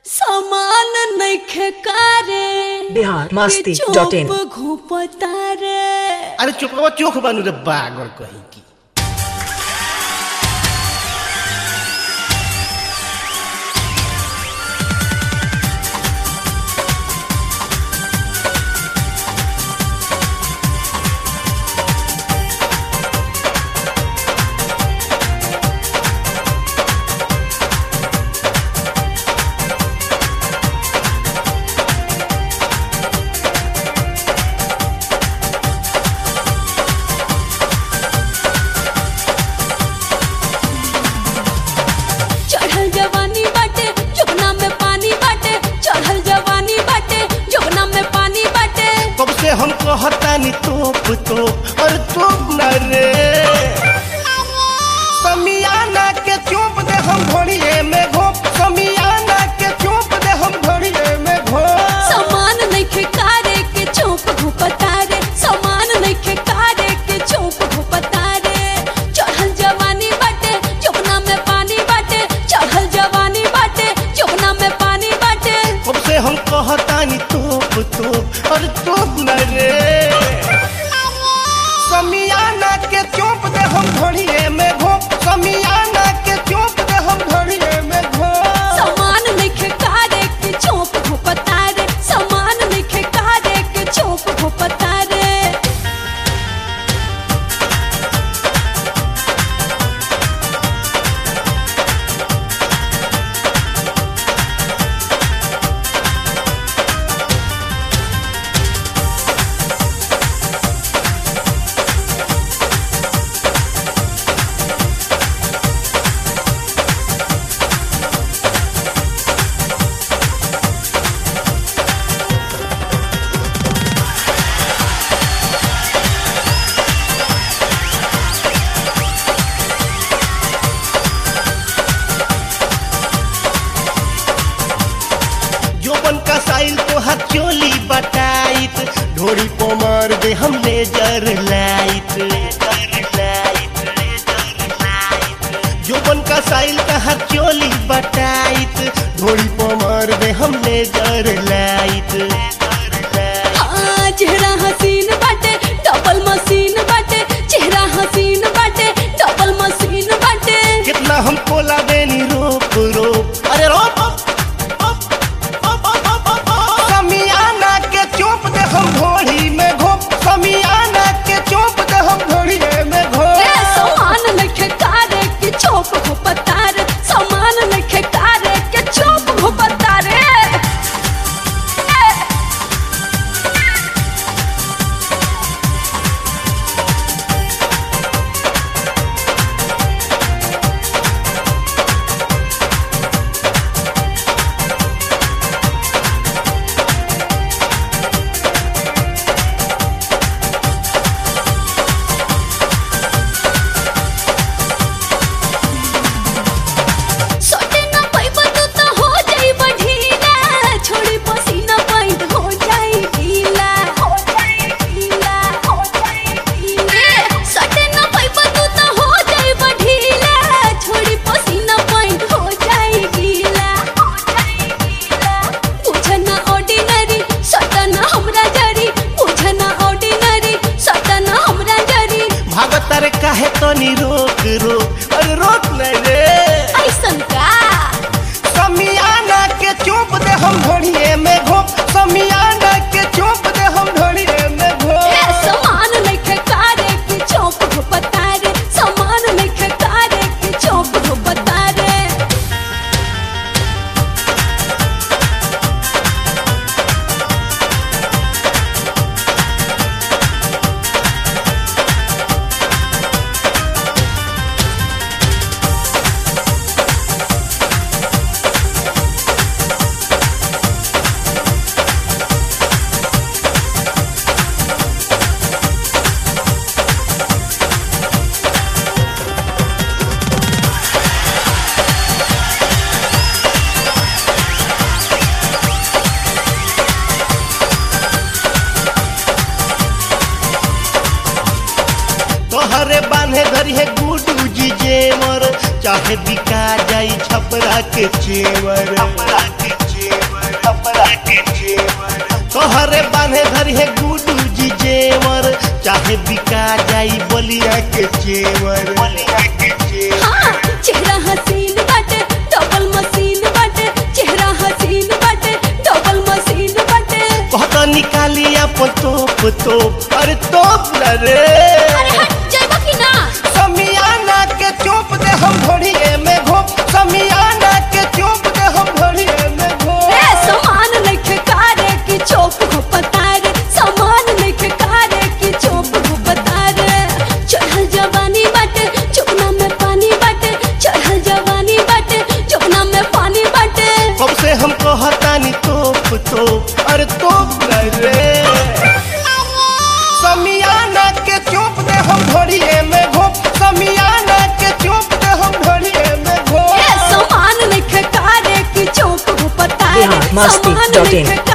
समान नइखे कारे बिहार मस्ती डॉट इन चुप घुपता रे अरे चुपवा चोख बानू रे बागर कहीं की चढ़ल जवानी बाटे जुगना में पानी बाटे चढ़ल जवानी बाटे जुगना में पानी बाटे कब से हम कहतानी तोप तोप और तोप न रे समियाना के चोप दे हम घोड़िए में घोप समियाना के चोप दे हम घोड़िए में घोप समान नइखे कारे के चुप घुपता रे समान नइखे कारे के चुप घुपता रे चढ़ल जवानी बाटे जुगना में पानी बाटे चढ़ल जवानी बाटे जुगना में पानी बाटे कब से हम कहतानी तोप तोप और तोप न रे समियाना के चोप दे हम घोड़िए में घोप समियाना के चोप दे हम घोड़िए में घोप समान नइखे कारे के चुप घुपता रे समान नइखे कारे के चुप घुपता रे जोबन का साइल तो हाथ चोली बटाइत ढोड़ी पोमर दे हम लेजर लाइट जोबन का साइल का हाथ चोली बटाइत ढोड़ी पोमर दे हम लेजर लाइट हाँ, चेहरा हसीन बाटे डबल मशीन बाटे चेहरा हसीन बाटे डबल मशीन बाटे कितना हम कोला देनी रोप रोप अरे रोप रोप, रोप, रोप, रोप, रोप, रोप। समियाना के चोप दे हम घोड़ी में घोप समियाना के चोप दे हम घोड़ी में घोप ए समान नखे कारे के चोप घुपता रे समान नखे कारे के चोप घुपता रे ए, सोटे ना पैबा तू तो हो जाई बढ़ीला छोड़ी पसीना पैंट हो जाई ढीला हो जाई ढीला हो जाई ढीला सोटे ना पैबा तू तो हो जाई बढ़ीला छोड़ी पसीना पैंट हो जाई ढीला हो जाई ढीला बुझना ऑर्डिनरी सटना हमरा जरी बुझना ऑर्डिनरी सटना हमरा जरी भागत रे काहे तो नी रोक रोक अरे रोक नहीं रे ऐसन का समियाना के चोप दे हम घोड़िए में घोप समियाना के चोप दे हम घोड़िए में ए घोप समान नइखे कारे के चौप घुपता रे समान नइखे कारे के चौप घुपता रे तोहरे बांधे धरी है गुडू जी जेवर चाहे बिका जाई छपरा के चेवर छपरा के करिए गुडू जी जेवर चाहे बिका जाई बलिया के चेवर बलिया के चेवर हाँ चेहरा हसीन बाटे डबल मशीन बाटे चेहरा हसीन बाटे डबल मशीन बाटे कहता निकाली अपन तोप तोप अरे तोप न रे अरे हट जाइबा कि ना समियाना के चोप दे हम घोड़िए में घोप समियाना के चोप दे हम घोड़िए में घोप ए समान नइखे कारे की चोप हो पतारे समान नइखे कारे की चोप हो पतारे चढ़ल जवानी बाटे चुपना में पानी बाटे चढ़ल जवानी बाटे चुपना में पानी बाटे कब से हम कहतानी तोप तोप अरे तोप न रे समियाना के चोप दे हम घोड़िए में घोप समियाना के चोप दे हम घोड़िए में घोप ए समान नइखे कारे की चोप हो पतारे बिहार मस्ती समान डॉट इन। नइखे